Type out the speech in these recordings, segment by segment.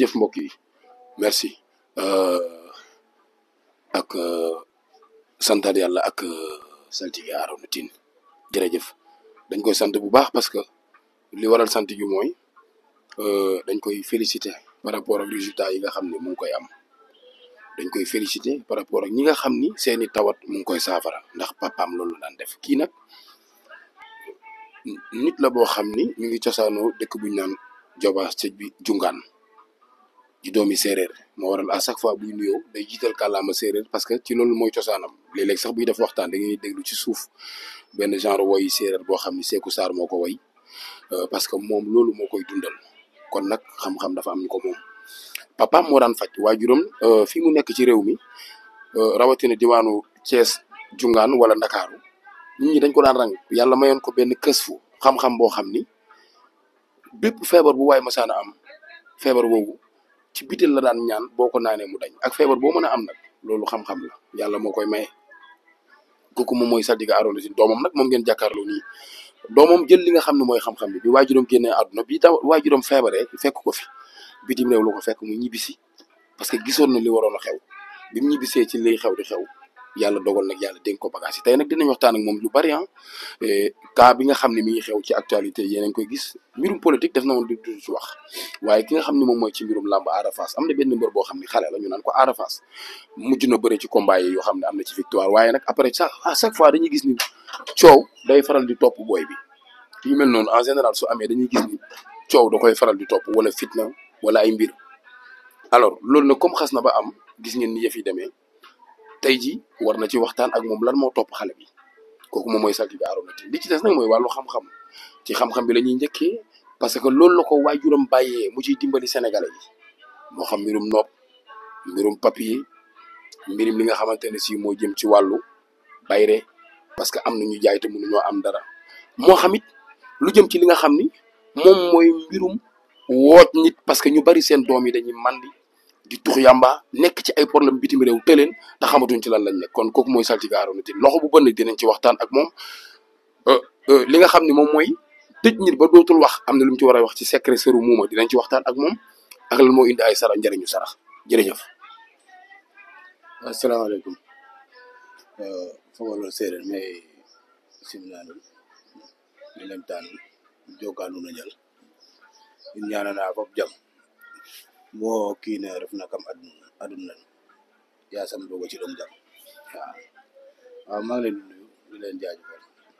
jërëjëf mbokk yi merci euh, ak euh, santaat yàlla ak euh, saltige Arona Tine jërëjëf dañ koy sant bu baax parce que li waral sant gi mooy euh, dañ koy féliciter par rapport ak résultat yi nga xam ne mu ngi koy am dañ koy féliciter par rapport ak ñi nga xam ni seeni tawat mu ngi koy saafara ndax papaam loolu daan def kii nag nit la boo xam ni mi ngi cosaanoo dëkk bu ñu naan Joba sëj bi jungaan di doomi séeréer moo waral à chaque fois buy nuyoo day jiital kàllaama séeréer parce que ci loolu mooy cosaanam léeg-léeg sax buy def waxtaan da ngay déglu ci suuf benn genre woy séeréer boo xam ni Seeku Saar moo ko woy euh, parce que moom loolu moo koy dundal kon nag xam-xam dafa am ñu ko moom papaam moo daan faj waajuram euh, fi mu nekk ci réew mi euh, rawatina diwaanu Thiès jungaan wala Ndakaaru nit ñi dañ ko daan rang yàlla mayoon ko benn kës fu xam-xam boo xam ni bépp feebar bu waay masaana am feebar boobu ci bitel la daan ñaan boo ko naanee mu dañ ak feebar boo mën a am nag loolu xam-xam la yàlla moo koy maye kooku moom mooy Saltige Arona Tine doomam nag moom ngeen jàkkaarloo nii doomam jël li nga xam ne mooy xam-xam bi bi waajuram génnee àdduna bi taw waajuram feebaree fekk ko fi bitim réew lu ko fekk mu ñibbisi parce que gisoon na li waroon a xew bi mu ñibbisee ci liy xew di xew yàlla dogal nag yàlla dénk ko bagage yi tey nag dinañ waxtaan ak moom lu bari ah cas bi nga xam ne mi ngi xew ci actualité yéen a ngi koy gis mbirum politique def na woon du du ci wax waaye ki nga xam ne moom mooy ci mbirum làmb Ada Fass am na benn mbër boo xam ne xale la ñu naan ko Ada Fass mujj na bëre ci combat yi yoo xam ne am na ci victoire waaye nag après chaque à chaque fois dañuy gis ni coow day faral di topp booy bi yu mel noonu en général su amee dañuy gis ni coow da koy faral di topp wala fitna wala ay mbir alors loolu nag comme xas na ba am gis ngeen ni yëf yi demee tey ji war na ci waxtaan ak moom lan moo topp xale bi kooku moom mooy Saltige Arona Tine li ci des nag mooy wàllu xam-xam ci xam-xam bi la ñuy njëkkee parce que loolu la ko waajuram bàyyee mu ciy dimbali sénégalais yi moo xam mbirum nopp mbirum papier mbirum li nga xamante ne si moo jëm ci wàllu bayre parce que am na ñu jaay te mënuñoo am dara moo xam it lu jëm ci li nga xam ni moom mooy mbirum woot nit parce que ñu bari seen doom yi dañuy mandi di tux yàmba nekk ci ay problème bitim réew tëleen te xamatuñ ci lan lañ nekk kon kooku mooy Saltige Arona Tine loxo bu bënn dinañ ci waxtaan ak moom li nga xam ne moom mooy tëj nit ba dootul wax am na lu mu ci war a wax ci secret sëru muuma dinañ ci waxtaan ak moom ak lan moo indi ay sarax njëriñu sarax jërëjëf. asalaamaaleykum fogolol seereer mais simnanum mi lem tanum jokanuna njal in ñanana fop jam bo kiine refna kam aduna aduna yasam roga ci ɗom jam waaw waaw maa ngi leen di nuyu di leen jaajëfal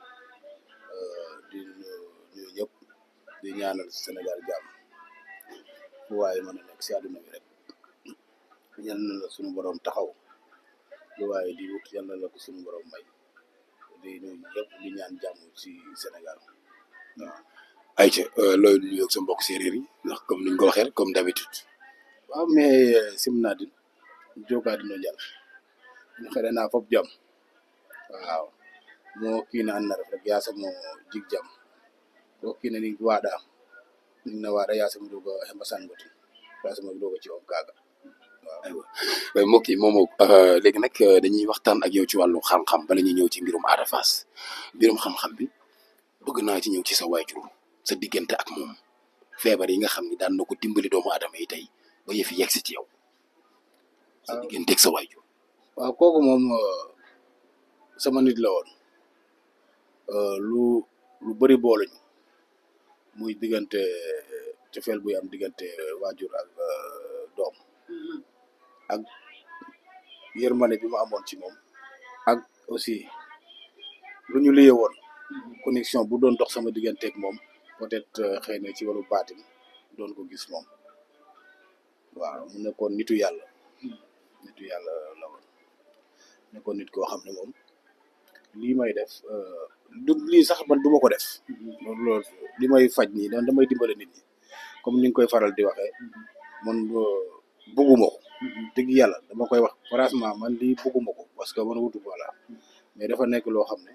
di nuyu ñëpp di ñaanal Sénégal jàmm fu waaye mën a nekk si àdduna bi rek ñaan na la suñu borom taxaw lu waaye di wut yal na la ko suñu borom may di nuyu ñëpp di ñaan jàmm ci Sénégal waaw. ayca looy nuyoog sa mbokk séeréer yi ndax comme niñ ko waxee rek comme d'habitude waaw mais simnadin jokaadino njal in xeɗana fop jam waaw mo kiina an na ref rek yasam o jig jam to kiina ning waaɗa ning na waaɗa yasam roga xembasan ngo ten yasam roga ci om kaaga waaw waaye mbokk yi moom léegi nag dañuy waxtaan ak yow ci wàllu xam-xam bala ñuy ñëw ci mbirum Ada Fass mbirum xam-xam bi bëgg naa ci ñëw ci sa waajur sa diggante ak moom feebar yi nga xam ni daan na ko dimbali doomu aadama yi tey ba yëf yi yegg si ci yow sa diggante ak sa waajur waaw kooku moom sama nit la woon lu lu bëri booluñu muy diggante cofeel buy am diggante waajur ak doom ak yërmande bi ma amoon ci moom ak aussi lu ñu liye woon connexion bu doon dox sama diggante ak moom peut-être xëy na ci wàllu baatin doon ko gis moom waaw mu nekkoon nitu yàlla nitu yàlla la woon nekkoon nit koo xam ne moom lii may def du lii sax man du ma ko def loolu loolu li may faj nii dan damay dimbale nit ñi comme ni nga koy faral di waxee man bugguma ko dëgg yàlla dama koy wax franchement man lii bugguma ko parce que man wutu voilà mais dafa nekk loo xam ne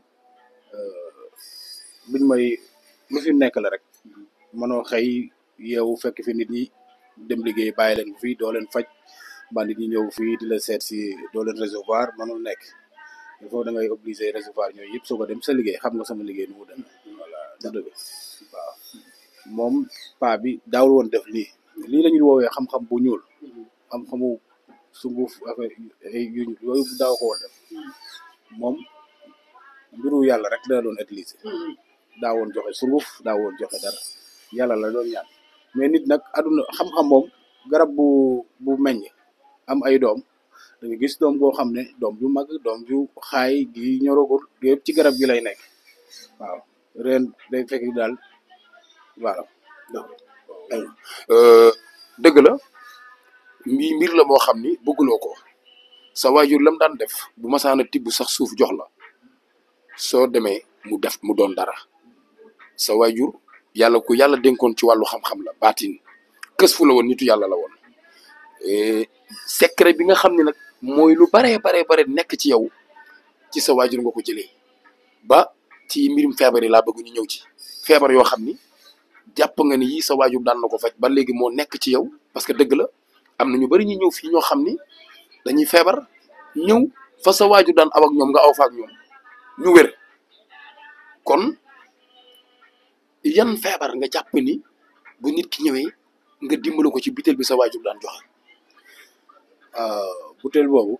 luñ may lu fi nekk la rek manoo xëy yeewu fekk fi nit ñi dem liggéey bàyyi leen fii doo leen faj ba nit ñi ñëw fii di la seet si doo leen recevoir manul nekk il faut da ngay obligé recevoir ñooyu yëpp soog a dem sa liggéey xam nga sama liggéey nu mu demee voilà du dëgg waaw moom paa bi daawul woon def lii lii la ñuy woowee xam-xam bu ñuul xam-xamu sunguf affaire ay yu ñuul yooyu daaw ko woon def moom mbiru yàlla rek la doon utiliser daa woon joxe sunguf daa woon joxe dara yàlla la doon ñaan mais nit nag aduna xam-xam moom garab bu bu meññ am ay doom da nga gis doom goo xam ne doom ju mag doom ju xaay gi ñoragul yëpp ci garab gi lay nekk waaw ren day fekk daal voilà dëgg la mbii mbir la moo xam ni bëgguloo ko sa waajur lam daan def bu masaana tibb sax suuf jox la soo demee mu def mu doon dara sa waajur yàlla ku yàlla dénkoon ci wàllu xam-xam la baatin kës fu la woon nitu yàlla la woon secret bi nga xam ne nag mooy lu baree baree bare nekk ci yow ci sa waajur nga ko jëlee ba ci mbirum feebar yi laa bëgg ñu ñëw ci feebar yoo xam ni jàpp nga ni yii sa waajur daan na ko faj ba léegi moo nekk ci yow parce que dëgg la am na ñu bari ñu ñëw fii ñoo xam ni dañuy feebar ñëw fa sa waajur daan aw ak ñoom nga aw fa ak ñoom ñu wér kon yan feebar nga jàpp ni bu nit ki ñëwee nga dimbali ko ci bitel bi sa waajur daan joxe. butéel boobu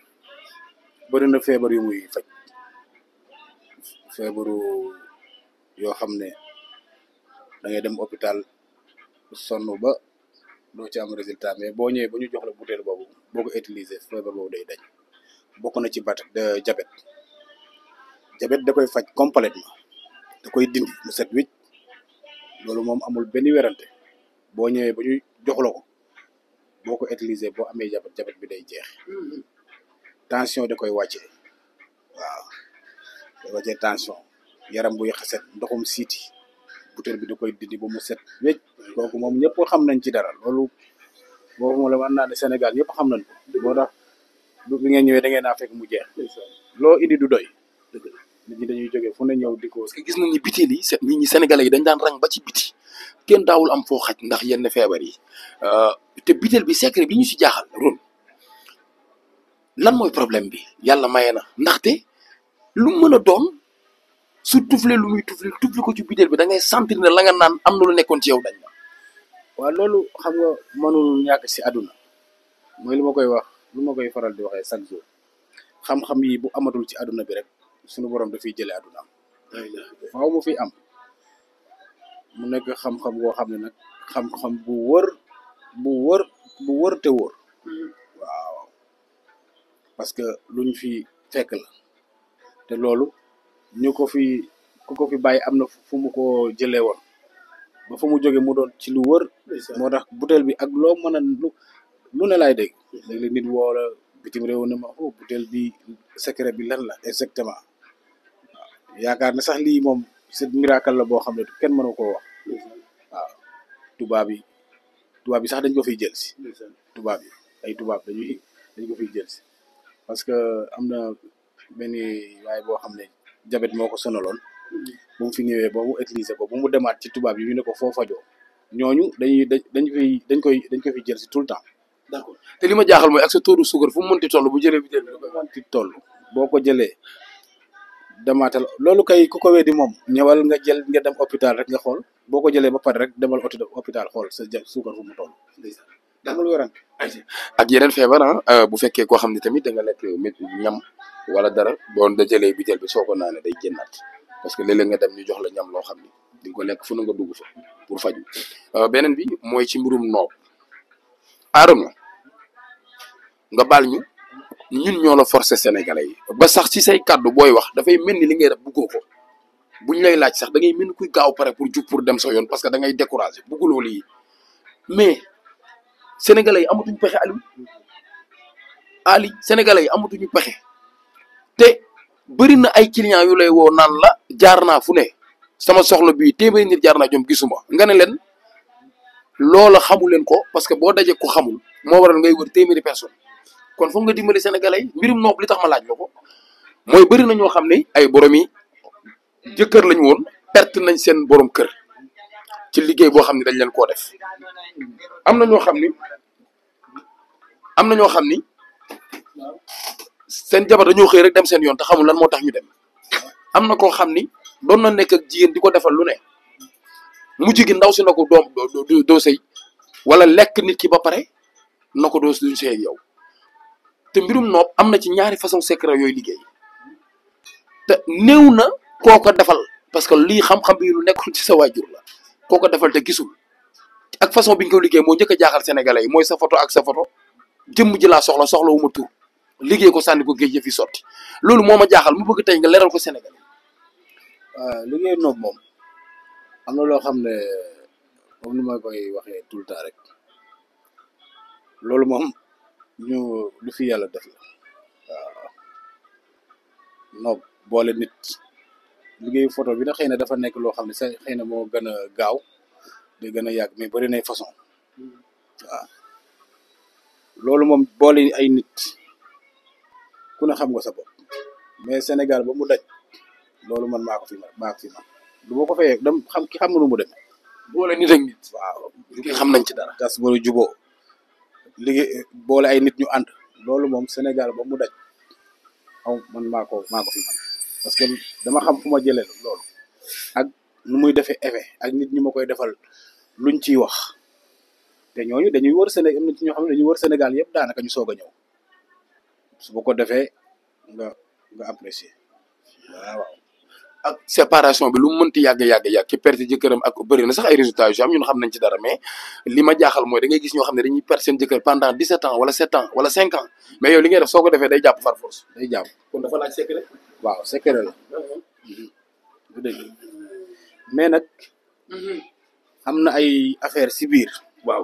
bëri na feebar yu muy faj feebaru yoo xam ne da ngay dem hôpital sonn ba doo ci am résultat mais boo ñëwee ba ñu jox la butéel boobu boo ko utiliser feebar boobu day dañ bokk na ci bat de jabet jabet da koy faj complètement da koy dindi mu set wicc loolu moom amul benn werante boo ñëwee ba ñu jox la ko boo ko utiliser boo amee jabet jabet bi day jeex tension da koy wàccee waaw da wàccee tension yaram buy xaset ndoxum siiti butéel bi da koy dindi ba mu set wécc kooku moom ñëpp xam nañ ci dara loolu boobu moom la mën naa ne Sénégal ñëpp xam nañ ko moo tax bi ngeen ñëwee da ngeen naa fekk mu jeex loo indi du doy nit ñi dañuy jógee fu ne ñëw di ko parce que gis nañ ni bitel yi nit ñi sénégalais yi dañ daan rang ba ci biti kenn daawul am foo xaj ndax yenn feebar yi te bitel bi secret bi ñu si jaaxal ron lan mooy problème bi yàlla maye na ndaxte lu mën a doon su tufle lu muy tufle tufle ko ci bitel bi da ngay sentir ne la nga naan am na lu nekkoon ci yow dañ na waaw loolu xam nga mënul ñàkk si àdduna mooy lu ma koy wax lu ma koy faral di waxee chaque jour xam-xam yi bu amatul ci àdduna bi rek suñu borom dafiy jëlee àdduna am faaw mu fi am mu nekk xam-xam boo xam ne nag xam-xam bu wër bu wër bu wër te wër waaw parce que luñ fi fekk la te loolu ñu ko fi ku ko fi bàyyi am na fu mu ko jëlee woon ba fu mu jóge mu doon ci lu wër moo tax butéel bi ak loo mën a lu lu ne laay dégg léeg-léeg nit woo la bitim réew ne ma oh butéel bi secret bi lan la exactement waaw yaakaar ne sax lii moom c'est miracle la boo xam ne kenn mënu koo wax waaw tubaab yi tubaab yi sax dañ ko fiy jël si tubaab yi ay tubaab dañuy dañ ko fiy jël si parce que am na benn waaye boo xam ne jabet moo ko sonaloon bu mu fi ñëwee ba mu utiliser ko bu mu demaat ci tubaab yi ñu ne ko foo fajoo ñooñu dañuy dañ dañ fiy dañ koy dañ ko fiy jël si tout le temps d'accord te li ma jaaxal mooy ak sa taux de sucre fu mu mënti toll bu jëlee bitel bi da koy ci toll boo ko jëlee demaatal loolu kay ku ko weddi moom ñëwal nga jël nga dem hôpital rek nga xool boo ko jëlee ba pare rek demal hôpital xool sa ja suukar fu mu toll amul werante ak yeneen feebar ah bu fekkee koo xam ne tamit da nga lekk mét ñam wala dara boo da jëlee bitel bi soo ko naanee day génnaat parce que léeg-léeg nga dem ñu jox la ñam loo xam ni di nga ko lekk fu na nga dugg fa pour faju beneen bi mooy ci mbirum noob aadama nga baal ñu ñun ñoo la forcé sénégalais yi ba sax ci say kàddu booy wax dafay mel ni li ngay def buggoo ko buñ lay laaj sax da ngay mel ni kuy gaaw pare pour jug pour dem sa yoon parce que da ngay découragé bugguloo lii mais sénégalais yi amatuñu pexe Aliou Ali sénégalais yi amatuñu pexe te bëri na ay clients yu lay woo naan la jaar naa fu ne sama soxla bii téeméeri nit jaar naa ñoom gisuma nga ne leen loola xamu leen ko parce que boo dajee ko xamul moo waral ngay wër téeméeri personne kon foog nga dimbali sénégalais yi mbirum nopp li tax ma laaj la ko mooy bëri na ñoo xam ne ay borom yi jëkkër lañu woon perte nañ seen borom kër ci liggéey boo xam ne dañ leen koo def am na ñoo xam ni am na ñoo xam ni seen jabar dañoo xëy rek dem seen yoon te xamul lan moo tax ñu dem am na koo xam ni doon na nekk ak jigéen di ko defal lu ne mujj gi ndaw si na ko doom doo doo sëy wala lekk nit ki ba pare na ko doo duñ see ak yow te mbirum noob am na ci ñaari façon secret yooyu liggéey te néew na koo ko defal parce que lii xam-xam bi lu nekkul ci sa waajur la koo ko defal te gisul ak façon bi nga ko liggéey moo njëkk a jaaxal sénégalais yi mooy sa photo ak sa photo jëmm ji laa soxla soxla wu ma tur liggéey ko sànni ko géej yëf yi sotti loolu moo ma jaaxal mu bëgg tey nga leeral ko sénégalais waaw liggéey noob moom am na loo xam ne comme ni ma koy waxee tout le temps rek loolu moom ñu lu fi yàlla def la waaw noob boole nit liggéeyu photo bi nag xëy na dafa nekk loo xam ne sa xëy na moo gën a gaaw di gën a yàgg mais bëri nay façon waaw loolu moom boole ay nit ku ne xam nga sa bopp mais Sénégal ba mu daj loolu man maa ko fi man maa ko fi man du ma ko fayee dam xam ki xam nga nu mu demee boole nit ak nit waaw liggéey xam nañ ci dara tas ba juboo liggéey boole ay nit ñu ànd loolu moom Sénégal ba mu daj aw man maa ko maa ko fi man parce que dama xam fu ma jëlee loolu ak nu muy defee effet ak nit ñi ma koy defal luñ ciy wax te ñooñu dañuy wër Sénégal am na ci ñoo xam ne dañuy wër Sénégal yëpp daanaka ñu soog a ñëw su bu ko defee nga nga apprécier waaw waaw ak séparation bi lu mu mënti yàgg yàgg yàgg ci perte jëkkëram ak bëri na sax ay résultats yu ci am ñun xam nañ ci dara mais li ma jaaxal mooy da ngay gis ñoo xam ne dañuy perte seen jëkkër pendant 17 ans wala 7 ans wala 5 ans mais yow li ngay def soo ko defee day jàpp par force day jàmm kon dafa laaj secret waaw secret la du dëgg mais nag am na ay affaire si biir waaw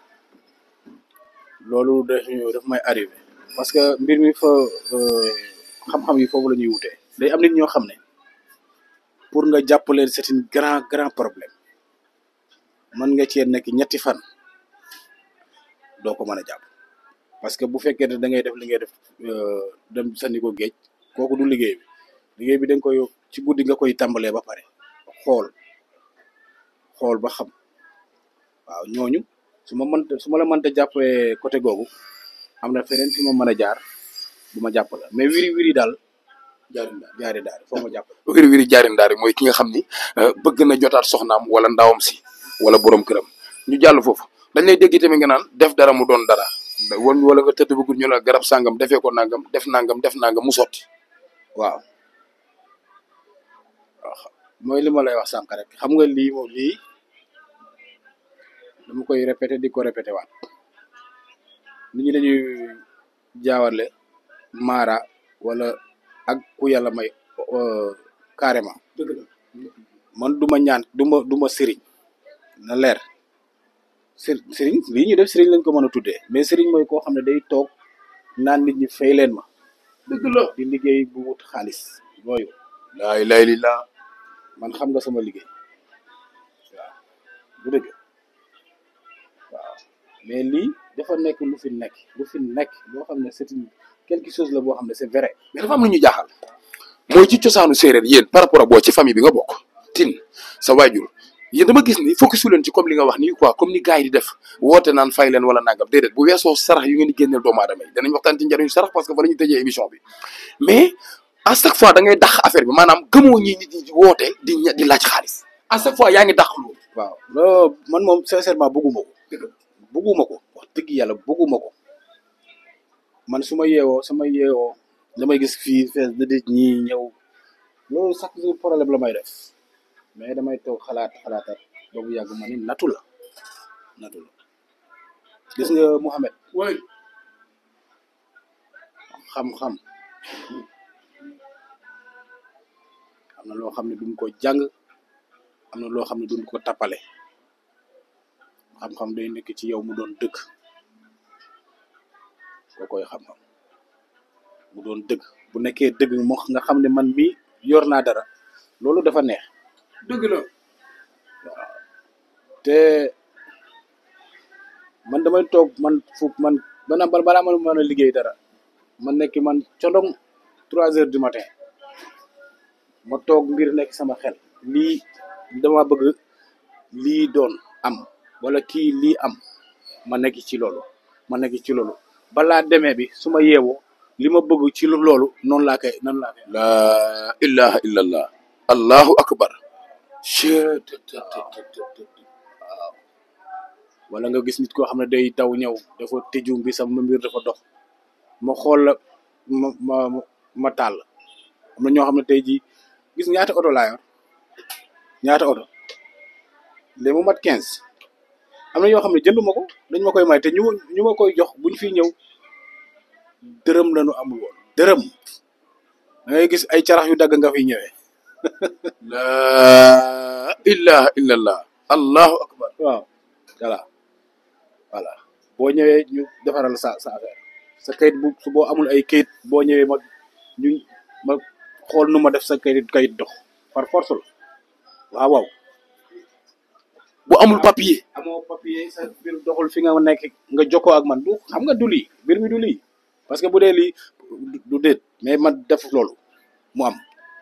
loolu daf daf may arrivé parce que mbir mi fa euh, xam-xam yi foofu la ñuy wutee day am nit ñoo xam ne pour nga jàpp leen c'est un grand grand problème mën nga cee nekk ñetti fan doo ko mën a jàpp parce que bu fekkee ne da ngay def li ngay def euh, dem sandi ko géej kooku du liggéey bi liggéey bi da nga koy ci guddi nga koy tàmbalee ba pare xool xool ba xam waaw ñooñu su ma mënta su ma la mënta jàppee côté googu am na feneen fi ma mën a jaar bu ma jàpp la mais wiri wiri daal jaari daal jaari daal foo ma jàpp la wiri wiri jaari ndaari mooy ki nga xam ni euh, bëgg na jotaat soxnaam wala ndawam si wala borom këram ñu jàll foofu dañ lay dégg tamit nga naan def dara mu doon dara wala wala nga tëdd bëggul ñu la garab sàngam defee ko nangam def nangam def nangam mu sotti waaw waaw mooy li ma lay wax sànq rek xam nga lii moom lii dama koy répété di ko répété waat nit ñi dañuy jaawale maara wala ak ku yàlla may euh, carrément dëgg la man du ma ñaan du ma du ma sëriñ na leer sër sëriñ lii ñu def sëriñ lañ ko mën a tuddee mais sëriñ mooy koo xam ne day toog naan nit ñi fay leen ma dëgg la di liggéey bu wut xaalis yooyu laa ilaaha illallaah man xam nga sama liggéey waaw bu dëgg waaw mais lii dafa nekk lu fi nekk lu fi nekk loo xam ne c'est une quelque chose la boo xam ne c'est vrai mais dafa am lu ñu jaaxal mooy ci cosaanu séeréer yéen par rapport ak boo ci famille bi nga bokk tin sa waajur yéen dama gis ni focus leen ci comme li nga wax nii quoi comme ni gars yi di def woote naan fay leen wala nangam déedéet bu weesoo sarax yu ngeen di génneel doomu aadama yi danañ waxtaan ci njariñu sarax parce que fa la ñuy tëjee émission bi mais à chaque fois da ngay dàq affaire bi maanaam gëmoo ñi nit ñi di woote di ña- di laaj xaalis à chaque fois yaa ngi dàq loolu waaw loolu man moom sincèrement bëgguma ko bëgguma ko wax dëgg yàlla bëgguma ko man su ma yeewoo sama yeewoo damay gis fii fees da dij ñi ñëw loolu chaque jour problème la may def mais damay toog xalaat xalaatat ba bu yàgg ma ni natu la natu la gis nga Mouhamed way xam-xam am na loo xam ne duñ ko jàng am na loo xam ne duñ ko tappale xam-xam day nekk ci yow mu doon dëgg koo koy xam-xam mu doon dëgg bu nekkee dëgg moo nga xam ne man mii yor naa dara loolu dafa neex dëgg la te man damay toog man fu man bana balaa ma mën a liggéey dara man nekk man condong trois heures du matin ma toog mbir nekk sama xel lii dama bëgg lii doon am wala kii lii am ma nekk ci loolu ma nekk ci loolu balaa demee bi su ma yeewoo li ma bëgg ci loolu noonu laa koy noonu laa koy laa ilaha illallah allahu akbar wala nga gis nit koo xam ne day daw ñëw dafa tëju bi sama mbir dafa dox ma xool la ma ma ma taal am na ñoo xam ne tey jii gis ñaata oto laa yor ñaata oto léegi mu mat quinze am na yoo xam ne jënduma ko dañ ma koy may te ñu ñu ma koy jox buñ fi ñëw dërëm lañu amul woon dërëm da ngay gis ay carax yu dagg nga fiy ñëwee laa ilaha illallah allahu akbar waaw voilà voilà boo ñëwee ñu defaral sa sa affaire sa kayit bu su boo amul ay kayit boo ñëwee ma ñu ma xool nu ma def sa kayit kayit dox par force la waaw waaw bu amul papier amoo papier sa mbir doxul fi nga nekk nga jokkoo ak man du xam nga du lii mbir mi du lii parce que bu dee lii du- du déet mais man def loolu mu am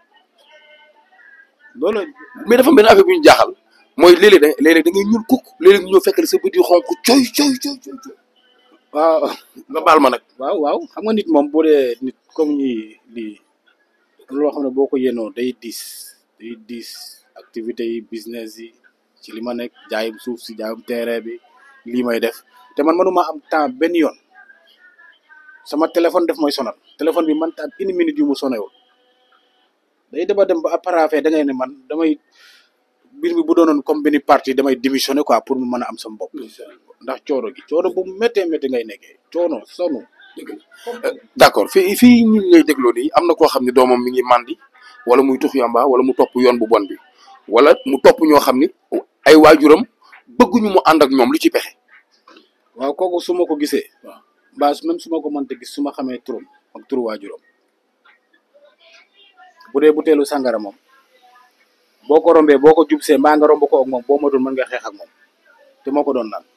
loolu mais dafa benn affaire bu ñu jaaxal mooy léeg-léeg da léeg-léeg da ngay ñuul kukk léeg-léeg ñu ñëw fekk la sa bët yu xonk coy coy coy coy coy waaw nga baal ma nag waaw waaw xam nga nit moom bu dee nit comme ñi lii loo xam ne boo ko yénoo day diis day diis activité yi business yi ci li ma nekk jaayum suuf si jaayum terrain bi lii may def te man manuma am temps benn yoon sama téléphone def mooy sonal téléphone bi man taat une minute yu mu sonewul day dema dem ba après da ngay ne man damay mbir mi bu doonoon comme benn parti damay démissionner quoi pour mu mën a am sama bopp ndax coono gi coono bu méttee méttee ngay nekkee coono sonu d'accord fii fii ñu ngi lay dégloo nii am na koo xam ne doomam mi ngi màndi wala muy tux yamba wala mu topp yoon bu bon bi wala mu topp ñoo xam ni ay waajuram bëgguñu mu ànd ak ñoom lu ci pexe waaw kooku su ma ko gisee waaw mbaa su- même su ma ko mënta gis su ma xamee turam ak turu waajuram bu dee buteelu sàngara moom boo ko rombee boo ko jubsee mbaa nga romb ko ak moom boo matul mën nga xeex ak moom te moo ko doon naan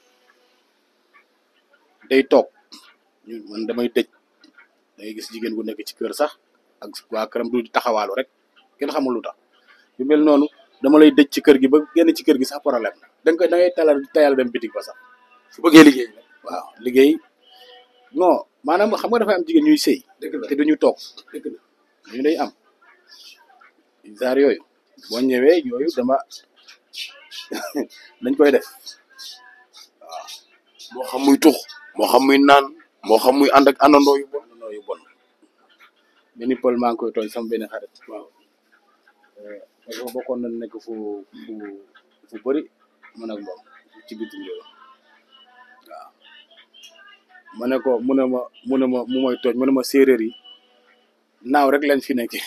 day toog ñu man damay tëj dangay gis jigéen gu nekk ci kër sax ak waa këram du taxawaalu rek kenn xamul lu tax yu mel noonu dama lay dëj ci kër gi ba génn ci kër gi sax problème la da nga koy da ngay tayal tayal dem bitig ba sax su bëggee liggéey waaw liggéey non maanaam xam nga dafa am jigéen ñuy sëy dëgg la te duñu toog dëgg la ñu day am genre yooyu boo ñëwee yooyu dama dañ koy def moo xam muy tux moo xam muy naan moo xam muy ànd ak àndandoo yu bon àndandoo yu bon benn pël maa ngi koy tooñ sama benn xarit waaw parce que bokkoon na nekk fu fu fu bëri man ak moom ci bitim réew waaw ma ne ko mu ne ma mu ne ma mu may tooñ mu ne ma séeréer yi naaw rek lañ fi nekkee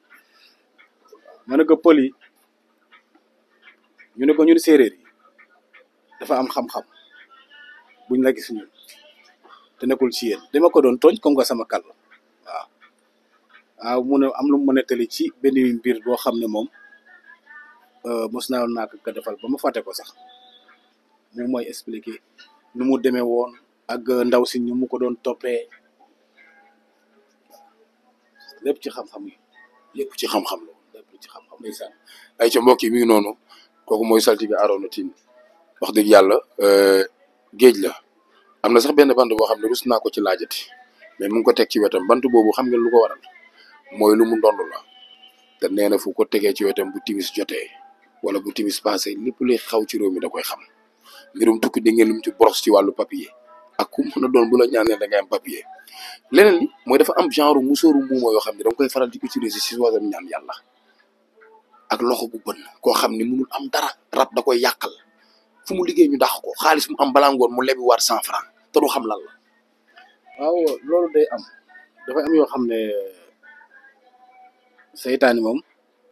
ma ne ko pël yi ñu ne ko ñun séeréer yi dafa am xam-xam buñ la gis ñun te nekkul ci yéen dama ko doon tooñ comme que sama kàll waaw waaw mu ne am lu mu mën a tëli ci benn mbir boo xam ne moom euh, mos naa naa ko ko defal ba ma fàtte ko sax mu mooy expliquer nu mu demee woon ak ndaw si ñu mu ko doon toppee lépp ci xam-xam yi lépp ci xam-xam la lépp ci xam-xam ndeysaan ay ca mbokk yi mi ngi noonu kooku mooy saltige Arona Tine wax dëgg yàlla euh, géej la am na sax benn bant boo xam ne rus naa ko ci laajati mais mu ngi ko teg ci wetam bant boobu xam ngeen lu ko waral mooy lu mu ndond la te nee na fu ko tegee ci wetam bu timis jotee wala bu timis passé lépp luy xaw ci réew mi da koy xam mbirum tukki dégg ngeen lu mu ci boros ci wàllu papier ak ku mën a doon bu la ñaanee da ngay am papier leneen li mooy dafa am genre musóoru muuma yoo xam ne da nga koy faral di utiliser si wàllum ñaan yàlla ak loxo bu bën koo xam ne munul am dara rab da koy yàqal fu mu liggéey ñu dàq ko xaalis mu am balaa ngoon mu lebi waat cent franc te du xam lan la waaw loolu day am dafay am yoo xam ne seytaani moom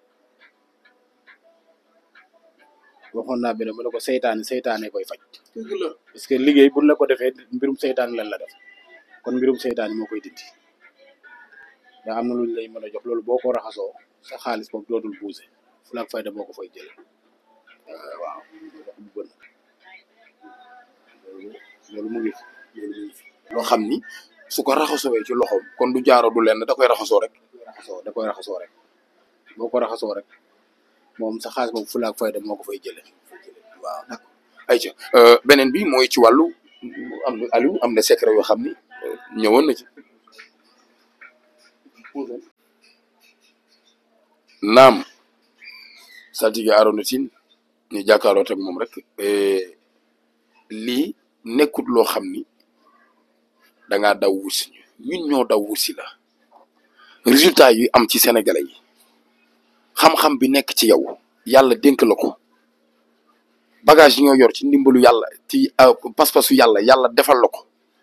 waxoon naa benn mu ne ko seytaani seytaane koy faj parce que liggéey buñ la ko defee mbirum seytaani lan la def kon mbirum seytaani moo koy dindi daa am na luñ lay mën a jox loolu boo ko raxasoo sa xaalis boobu dootul buuse fulaak fayda moo ko fay jële waaw wax bu bën loolu loolu mu ngi fi loolu mu ngi fi loo xam ni su ko raxasowee ci loxoom kon du jaaro du lenn da koy raxasoo rek raxasoo da koy raxasoo rek boo ko raxasoo rek moom sa xaalis boobu fulaak fayda moo ko fay jële waaw ayca beneen bi mooy ci wàllu am na Aliou am na secret yoo xam ni euh, ñëwoon na ci naam saltige Arona Tine ñu jàkkaarloo ak moom rek eh, lii nekkut loo xam ni dangaa daw wusi ñu ñun ñoo daw wusi la résultat yu am ci sénégalais yi xam-xam bi nekk ci yow yàlla dénk la ko bagage yi nga yor ci ndimbalu yàlla ci euh, pas-pasu yàlla yàlla defal la ko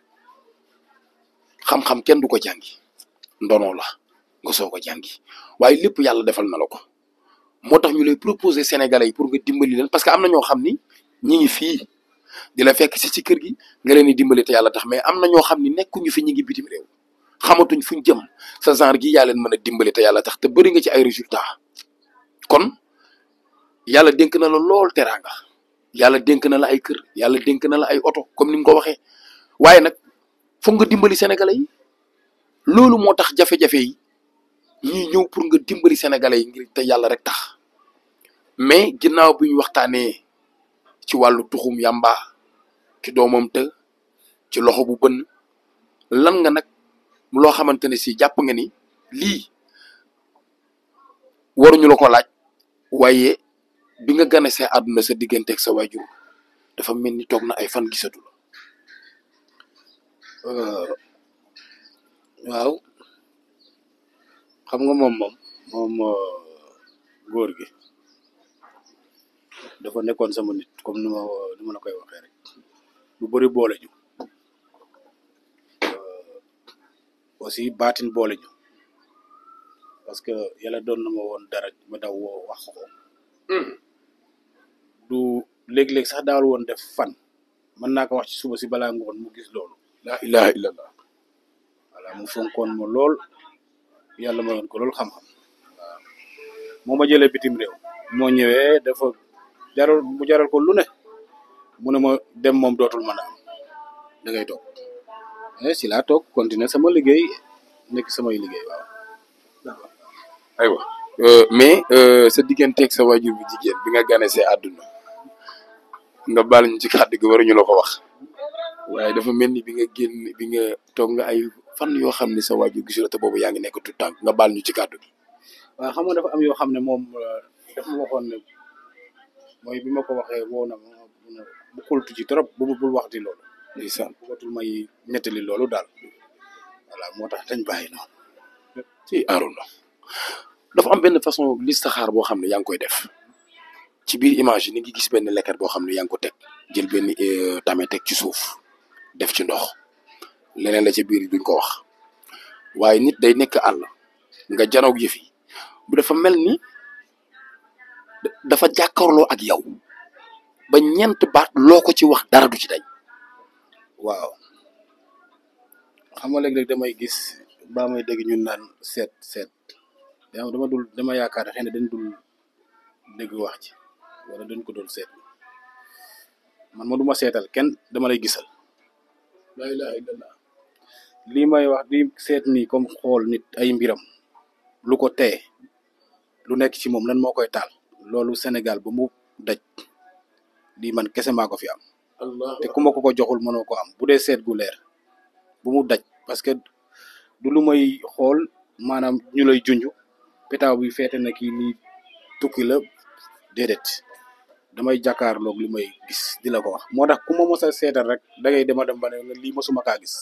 xam-xam kenn du ko jàngi ndono la nga soo ko jàngi waaye lépp yàlla defal na la ko moo tax ñu lay proposer sénégalais yi pour nga dimbali leen parce que am na ñoo xam ni ñi ngi fii di la fekk si ci kër gi nga leen di dimbali te yàlla tax mais am na ñoo xam ni nekkuñu fi ñi ngi bitim réew xamatuñ fuñ jëm sa genre gi yaa leen mën a dimbali te yàlla tax te bëri nga ci ay résultats kon yàlla dénk na la lool teraanga yàlla dénk na la ay kër yàlla dénk na la ay oto comme ni mu ko waxee waaye nag foog nga dimbali sénégalais yi loolu moo tax jafe-jafe yi ñuy ñëw pour nga dimbali sénégalais yi ngir te yàlla rek tax mais ginnaaw bi ñu waxtaanee ci wàllu tuxum yàmba ci doomam të ci loxo bu bënn lan nga nag loo xamante ne si jàpp nga ni lii waruñu la ko laaj waaye bi nga gane see àdduna sa digganteeg sa waajur dafa mel ni toog na ay fan gisatu la Euh, waaw xam nga moom moom moom euh, góor gi dafa nekkoon sama nit comme ni ma ni ma la koy waxee rek lu bëri boole ñu Euh, aussi baatin boole ñu parce que yàlla doon na ma woon dara ma daw woo wax ko du léeg-léeg sax daawal woon def fan mën naa ko wax ci suba si balaa ngoon mu gis loolu la ilaha illallah voilà mu fonkoon ma lool yàlla mayoon ko lool xam-xam waaw moo ma jëlee bitim réew moo ñëwee dafa jaral mu jaral ko lu ne mu ne ma dem moom dootul mën a am da ngay toog eh si laa toog continuer sama liggéey nekk samay liggéey waaw aywa euh, mais euh, sa digganteeg sa waajur bu jigéen bi nga gane see àdduna nga baal ñu ci kàddu gi waruñu la ko wax waaye dafa mel ni bi nga génn bi nga toog nga ay fan yoo xam ne sa waajur gisu la te boobu yaa ngi nekk tout tànk nga baal ñu ci kàddu gi waaw xam nga dafa am yoo xam ne moom euh, dafa ma waxoon ne mooy bi ma ko waxee woo na ma mu ne bu xultu ci trop bu bul wax di loolu ndeysaan bëggatul may nettali loolu daal voilà moo tax dañ bàyyi noonu ci Arouna dafa am benn façon listaxaar boo xam ne yaa ngi koy def ci biir image yi ni ngi gis benn lekkat boo xam ne yaa ngi ko teg jël benn euh, tame teg ci suuf def ci ndox leneen la ca biir duñ ko wax waaye nit day nekk àll nga janoog yëf yi bu dafa mel ni da- dafa jàkkaarloo ak yow ba ñeent baat loo ko ci wax dara du ci dañ waaw xam nga léeg-léeg damay gis baa may dégg ñun naan seet seet dama dama dul dama yaakaar xëy na dañ dul dégg wax ci wala dañ ko doon seet man ma duma seetal kenn dama lay gisal la ilaha illallah lii may wax di seet nii comme xool nit ay mbiram lu ko tee lu nekk ci moom lan moo koy taal loolu Sénégal ba mu daj lii man kese maa ko fi am allah te ku ma ko ko joxul mënoo ko am bu dee seet gu leer bu mu daj parce que du lu may xool maanaam ñu lay junj pétaaw bi feete na kii lii tukki la déedéet damay jàkkaarloog li may gis di la ko wax moo tax ku ma mos a seetal rek da ngay dema dem ba ne lii mosuma kaa gis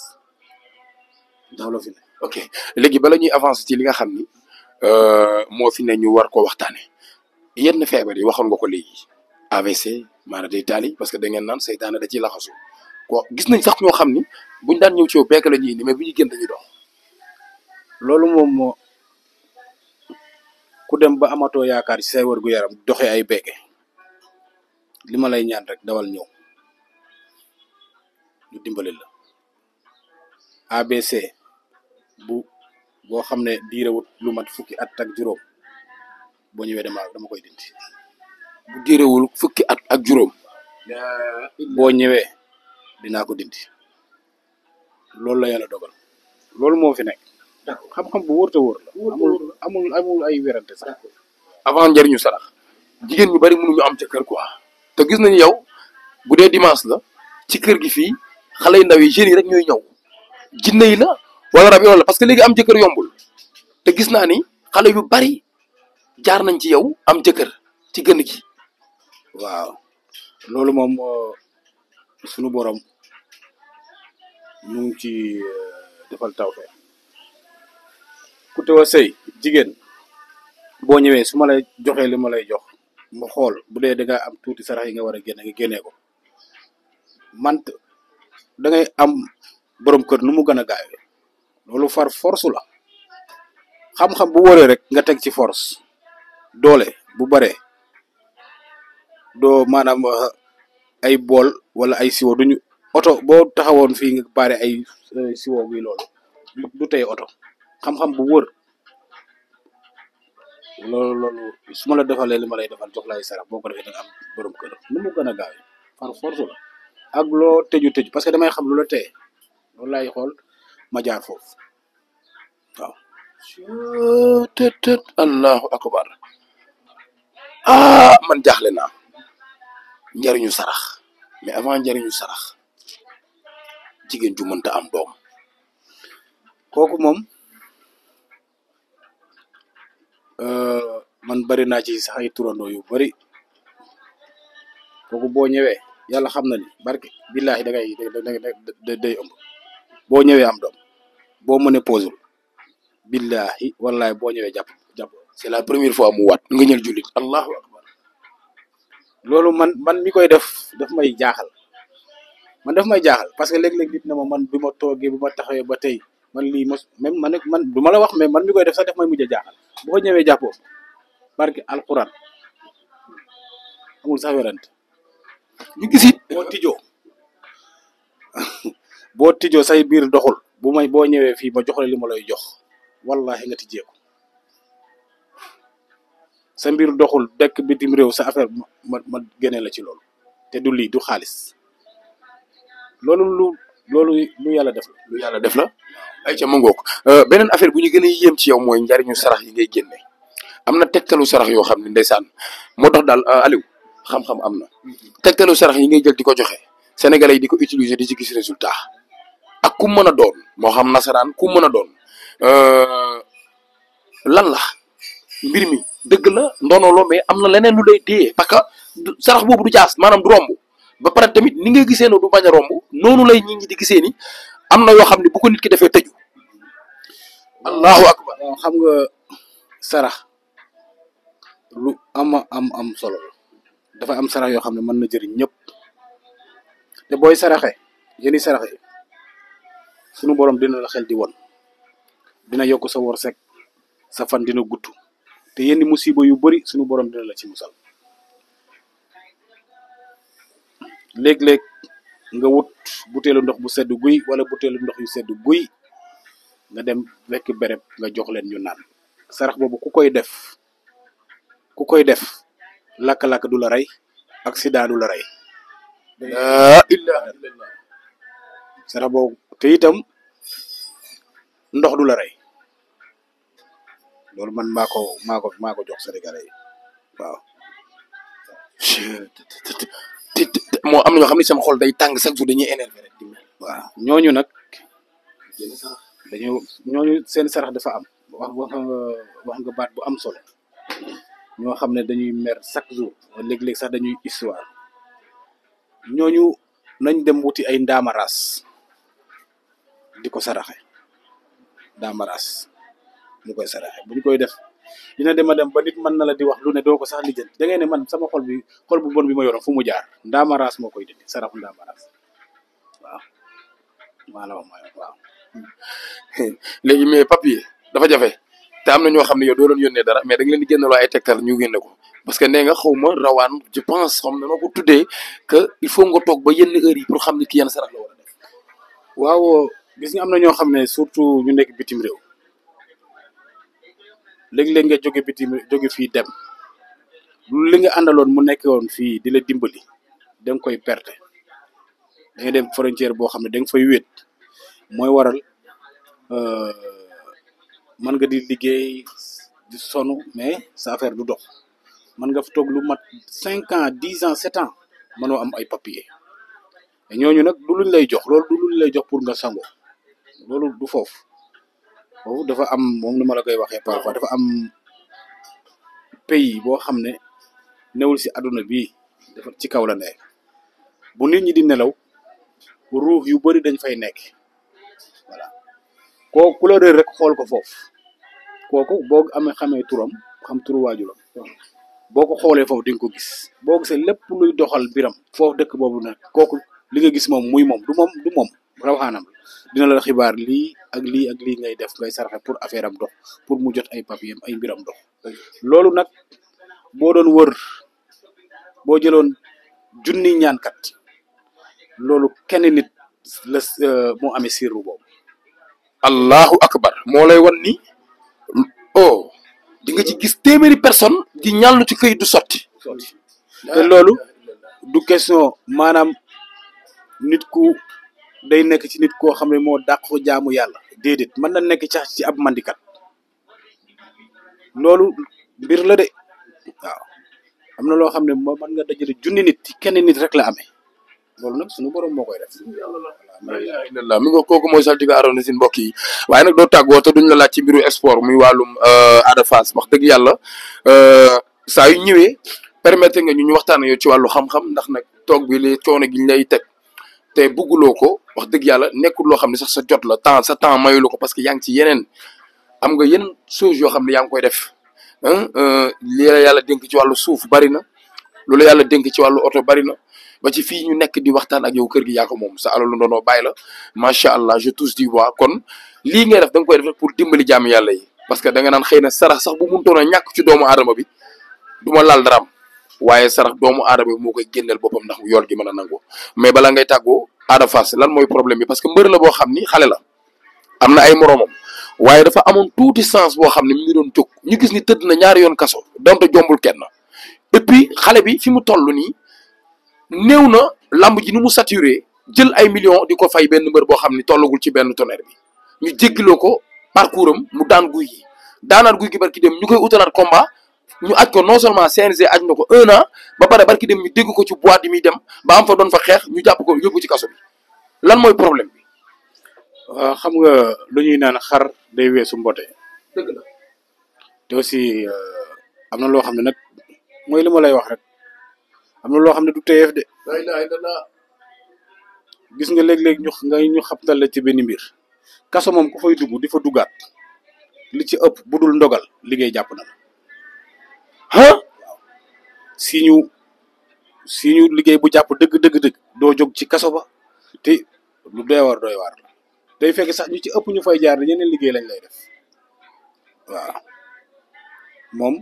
loolu fi ne ok léegi bala ñuy avancer ci li nga xam ni euh, moo fi ne ñu war ko waxtaane yenn feebar yi waxoon nga ko léegi AVC maanaam day taali parce que da ngeen naan seytaane da ciy laxasu ko gis nañ sax ñoo xam ni buñ daan ñëw ci yow bekk la ñuy indi mais bu ñuy génn dañuy dox loolu moom moo ku dem ba amatoo yaakaar ci say wërgu yaram doxee ay beeke li ma lay ñaan rek dawal ñëw ñu dimbali la ABC bu boo xam ne diirewut lu mat fukki at ak juróom boo ñëwee dama dama koy dindi bu diréwul fukki at ak juróom boo ñëwee dinaa ko dindi loolu la yàlla dogal loolu moo fi nekk xam-xam bu wóor te wóor la amul amul amul ay werante sax avant njëriñu sarax jigéen ñu bari mënuñu am ca kër quoi te gis nañu yow bu dee dimanche la ci kër gi fii xale yu ndaw yi jeunes yi rek ñooy ñëw jinne yi la wala rab yoon la parce que léegi am jëkkër yombul te gis naa ni xale yu bari jaar nañ ci yow am jëkkër ci gën gi waaw loolu moom euh, sunu borom mu ngi ci defal tawfeex ku teew a sëy jigéen boo ñëwee su ma lay joxee li ma lay jox mu xool bu dee da nga am tuuti sarax yi nga war a génne nga génnee ko man da ngay am borom kër nu mu gën a gaawee loolu far force la xam-xam bu wëree rek nga teg ci force doole bu baree doo maanaam ay bool wala ay siwo duñu oto boo taxawoon fii nga baare ay siwo bi loolu du tey oto xam-xam bu wër loolu loolu su ma la defalee li ma lay defal jox la ay sarax boo ko defee da nga am borom kër nu mu gën a gaawee par force la ak loo tëju tëju parce que damay xam lu la teye loolu laay xool ma jaar foofu waaw tët tët allahu akbar ah man jaaxle naa njariñu sarax mais avant njariñu sarax jigéen ju mënta am doom kooku moom man bari naa ci sax ay turandoo yu bari kooku boo ñëwee yàlla xam na ni barke billahi da ngay da day ëmb boo ñëwee am doom boo mënee posul billahi wallahi boo ñëwee jàpp jàpp c'est la première fois mu waat nga ñël jullit allahu akbar loolu man man mi koy def daf may jaaxal man daf may jaaxal parce que léeg-léeg nit na ma man bi ma toogee bi ma taxawee ba tey man lii mos même man man du ma la wax mais man mi koy def sax daf may mujj a jaaxal boo ñëwee jàppoo barke alquran amul sax werante ñu gisit boo tijoo boo tijoo say biir doxul bu may boo ñëwee fii ma jox la li ma lay jox wallahi nga tijjee ko sa mbir doxul dekk bitim réew sa affaire ma ma génne la ci loolu te du lii du xaalis loolu lu loolu lu yàlla def la lu yàlla def la ay ca ma ngoog beneen affaire bu ñu gën a yéem ci yow mooy njariñu sarax yi ngay génne am na tegtalu sarax yoo xam ne ndeysaan moo tax daal Aliou xam-xam am na tegtalu sarax yi ngay jël di ko joxe sénégalais yi di ko utiliser di ci gis résultat ak ku mën a doon moo xam nasaraan ku mën a doon lan la mbir mi dëgg la ndono mais am na leneen lu lay téye parce que sarax boobu du jaas maanaam du romb ba pare tamit ni nga gisee no du bañ a romb noonu lay nit ñi di gisee ni am na yoo xam ne bu ko nit ki defee tëju allahu akbar waaw xam nga sarax lu ama am am solo la dafa am sarax yoo xam ne mën na jëriñ ñëpp te booy saraxe yéeni saraxe sunu borom dina la xel di won dina yokk sa wërsëg sa fan dina gudd te yenn musiba yu bari sunu borom dina la ci musal léeg-léeg nga wut butéelu ndox bu sedd guy wala butéelu ndox yu sedd guy nga dem fekk béréb nga jox leen ñu naan sarax boobu ku koy def ku koy def lakk-lakk du la rey accident du la rey la ilaha illallah sarax boobu te itam ndox du la rey loolu man maa ko maa ko maa ko jox Sénégalais yi waaw te te moo am na ñoo xam ne sama xol day tàng chaque jour dañuy énervé rek di mel waaw ñooñu nag dañu ñooñu seen sarax dafa am wax wax nga wax nga baat bu am solo ñoo xam ne dañuy mer chaque jour léeg-léeg sax dañuy histoire ñooñu nañ dem wuti ay ndaamaraas di ko saraxe ndaamaraas mu koy saraxe bu ñu koy def dina dem a dem ba nit mën na la di wax lu ne doo ko sax lijjanti da ngay ne man sama xol bi xol bu bon bi ma yoroon fu mu jaar ndaamaraas moo koy dindi saraxu ndaamaraas waaw maa la wax mooy waaw léegi mais papier dafa jafe te am na ñoo xam ne yow doo doon yónnee dara mais da nga leen di génneloo ay tegtal ñu génne ko parce que nee nga xaw ma rawaan je pense xam ne ma ko tuddee que il faut nga toog ba yenn heure yi pour xam ni ki yenn sarax la war a def waaw gis nga am na ñoo xam ne surtout ñu nekk bitim réew léeg-léeg nga jóge bitim jóge fii dem lu li nga àndaloon mu nekk woon fii di la dimbali da nga koy perte da ngay dem frontière boo xam ne da nga fay wéet mooy waral mën nga di liggéey di sonn mais sa affaire du dox mën nga fa toog lu mat cinq ans dix ans sept ans mënoo am ay papier te ñooñu nag du luñ lay jox loolu du luñ lay jox pour nga sango loolu du foofu foofu dafa am moom nu ma la koy waxee parfois dafa am pays boo xam ne newul si àdduna bii dafa ci kaw la nekk bu nit ñi di nelaw ruux yu bëri dañ fay nekk voilà koo ku la réer rek xool ko foofu kooku boo amee xamee turam xam turu waajuram boo ko xoolee foofu di nga ko gis boo gisee lépp luy doxal biram foofu dëkk boobu nag kooku li nga gis moom muy moom du moom du moom rawaxaanam dina la xibaar lii ak lii ak lii ngay def ngay sarxe pour affaire am dox pour mu jot ay papier ay mbiram dox loolu nag boo doon wër boo jëloon junni ñaankat loolu kenn nit la moo amee sirru boobu allahu akbar moo lay wan ni oh di nga ci gis téeméeri personne di ñàllu ci këyit du sotti te loolu du question maanaam nit ku day nekk ci nit koo xam ne moo dàq ko jaamu yàlla déedéet mën na nekk cax ci ab mandikat loolu mbir la de waaw am na loo xam ne moo mën nga dajale junni nit ci kenn nit rek la amee loolu nag suñu borom moo koy def alhamdulilah mi nga kooku mooy saltiga aroona sin mbokk yi waaye nag doo tàggoo te duñ la laaj ci mbiru sport muy wàllum Ada Fass wax dëgg yàlla saa yu ñëwee permettre nga ñu ñu waxtaan yow ci wàllu xam-xam ndax nag toog bi li coono gi ñu lay teg te bugguloo ko wax dëgg yàlla nekkul loo xam ne sax sa jot la temps sa temps mayulu ko parce que yaa ngi ci yeneen am nga yenn chose yoo xam ne yaa ngi koy def lii la yàlla dénk ci wàllu suuf bari na lu la yàlla dénk ci wàllu oto bari na ba ci fii ñu nekk di waxtaan ak yow kër gi yaa ko moom sa alalu ndono bàyyi la macha allah je touche du bois kon lii ngay def da nga koy def pour dimbali jàmm yàlla yi parce que da nga naan xëy na sarax sax bu muntoon a ñàkk ci doomu aadama bi du ma laal daraam waaye sarax doomu aadama bi moo koy génneel boppam ndax yool gi mën a nangu mais bala ngay tàggoo Ada Fass lan mooy problème bi parce que mbër la boo xam ni xale la am na ay moromam waaye dafa amoon tuuti sens boo xam ne mi ngi doon jóg ñu gis ni tëdd na ñaari yoon kaso donte jombul kenn et puis xale bi fi mu toll nii néew na lamb ji ni mu saturé jël ay millions di ko fay benn mbër boo xam ni tollagul ci benn tonnerre bi ñu jéggiloo ko parcours am mu daan guy gi daanaat guy gi barki dem ñu koy utalaat combat ñu aj ko non seulement CNG aj na ko un an ba pare barki dem ñu dégg ko ci boîte yi muy dem ba am fa doon fa xeex ñu jàpp ko yóbbu ci kaso bi lan mooy problème bi. waaw xam nga lu ñuy naan xar day weesu mbote dëgg la te aussi am na loo xam ne nag mooy li ma lay wax rek am na loo xam ne du teyeef de la ilaha illallah gis nga léeg-léeg ñu nga ñu xabtal la ci benn mbir kaso moom ku fay dugg di fa duggaat li ci ëpp bu dul ndogal liggéey jàpp na la ah si ñu si ñu liggéey bu jàpp dëgg dëgg dëgg doo jóg ci kaso ba te lu doy war doy waar la day fekk sax ñu ci ëpp ñu fay jaar yeneen liggéey lañ lay def waaw moom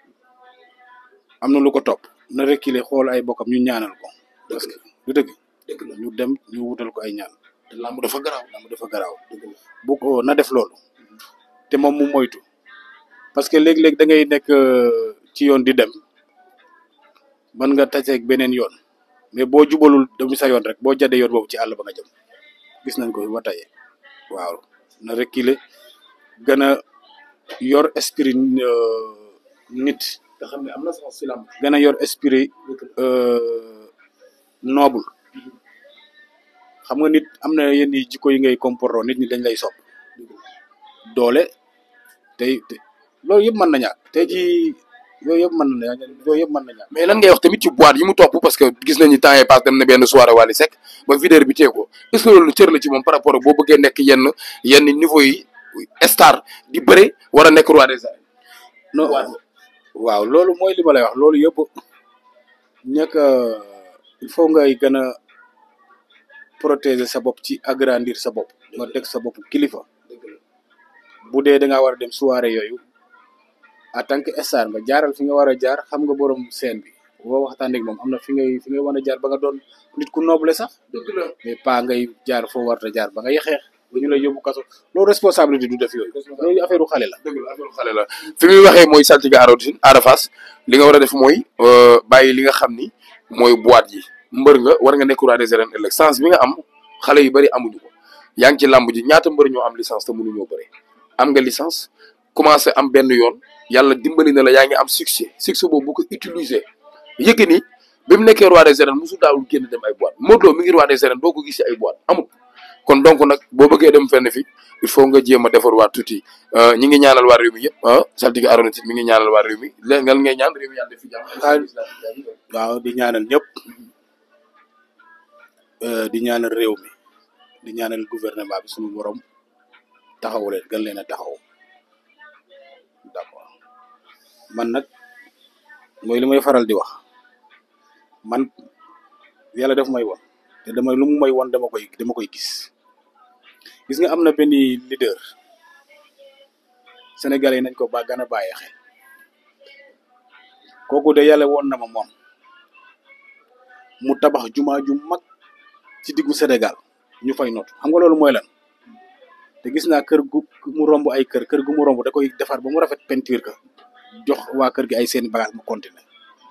am na lu ko topp na reculer xool ay bokkam ñu ñaanal ko parce que du dëgg dëgg la ñu dem ñu wutal ko ay ñaan te lamb dafa garaaw lamb dafa garaaw bu ko na def loolu te moom mu moytu parce que léeg-léeg da ngay nekk euh, ci yoon di dem mën nga taseeg beneen yoon mais boo jubalul dem sa yoon rek boo jàddee yoon boobu ci àll ba nga jëm gis nañ ko ba tey waaw na reculer gën a yor esprit euh, nit nga xam ne am na sax si lamb gën a yor esprit euh, noble xam nga nit am na yenn yi jikko yi ngay comporter nit ñi dañ lay sopp doole tey te loolu yëpp mën na ñàkk tey jii yooyu yëpp mën na ñàkk yooyu yëpp mën na ñàkk mais lan ngay wax tamit ci boîte yi mu topp parce que gis nañu temps yi passe dem na benn soirée Wally Seck ba vidéo bi tee ko est ce que loolu cër la ci moom par rapport ak boo bëggee nekk yenn yenn niveau yi star di bëre war a nekk roi des arènes non waaw. waaw loolu mooy li ma lay wax loolu yëpp ñàkk a il faut ngay gën a protéger sa bopp ci agrandir sa bopp nga teg sa bopp kilifa bu dee da ngaa war a dem soirée yooyu en tant que star nga jaaral fi nga war a jaar xam nga borom scène bi boo waxtaan ak moom am na fi ngay fi ngay war a jaar ba nga doon nit ku noble sax dëgg la mais pas ngay jaar foo war a jaar ba nga yexeex ba ñu lay yóbbu kaso loolu responsabilité du def yooyu loolu affaire u xale la dëgg la affaire xale la fi muy waxee mooy saltige Arona Ada Fass li nga war a def mooy bàyyi li nga xam ni mooy boîte yi mbër nga war nga nekk roi des arènes ëllëg sens bi nga am xale yu bari amuñu ko yaa ngi ci làmb ji ñaata mbër ñoo am licence te mënuñoo bëre am nga licence commencé am benn yoon yàlla dimbali na la yaa ngi am succès succès boobu bu ko utiliser Yékini bi mu nekkee roi des arènes musu daawul génn dem ay boîte Modou Lo mi ngi roi des arènes doo ko gis ay boîte amul kon donc nag boo bëggee dem fenn fi il faut nga jéem a defar waat tuuti ñi ngi ñaanal waa réew mi yëpp ah saltige Arona mi ngi ñaanal waa réew mi léegi nga ngay ñaan réew mi yàlla def fi jàmm waaw di ñaanal ñëpp di ñaanal réew mi di ñaanal gouvernement bi suñu borom taxawu leen gën leen a taxaw d'accord man nag mooy li may faral di wax man yàlla daf may won te damay lu mu may won dama koy dama koy gis gis nga am na benn leader sénégalais yi nañ ko ba gën a bàyyi xel kooku de yàlla woon na ma moom mu tabax jumaa ju mag ci diggu Sénégal ñu fay notu xam nga loolu mooy lan te gis naa kër gu mu romb ay kër kër gu mu romb da koy defar ba mu rafet peinture ka jox waa kër gi ay seeni bagage mu continuer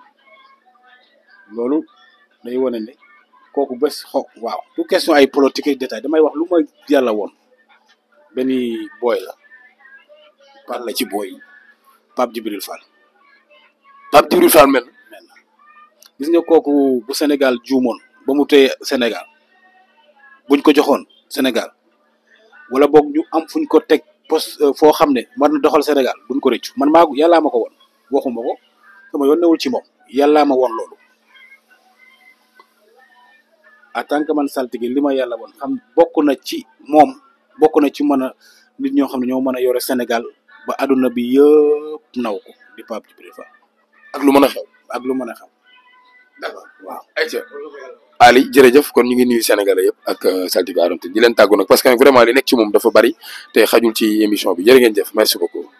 loolu day wane ne kooku bés xo waaw du question ay politique et détail damay wax lu ma yàlla woon benn booy la par la ci booy Pape Djibril Fall Pape Djibril Fall mel mel na gis nga kooku bu Sénégal juumoon ba mu téye Sénégal buñ ko joxoon Sénégal wala boog ñu am fuñ ko teg poste foo xam ne war na doxal Sénégal buñ ko rëccu man maa yàllaa ma ko woon waxuma ko sama yoon newul ci moom yàllaa ma woon loolu en tant que man saltige li ma yàlla woon xam bokk na ci moom bokk na ci mën a nit ñoo xam ne ñoo mën a yore Sénégal ba àdduna bi yëpp naw ko di Pape Djibril Fall ak lu mën a xew ak lu mën a xam d'accord waaw ayca Ali jërëjëf kon ñu ngi nuyu Sénégalais yëpp ak saltige Arona Tine di leen tàggu nag parce que vraiment li nekk ci moom dafa bari te xajul ci émission bi jërë ngeen jëf merci beaucoup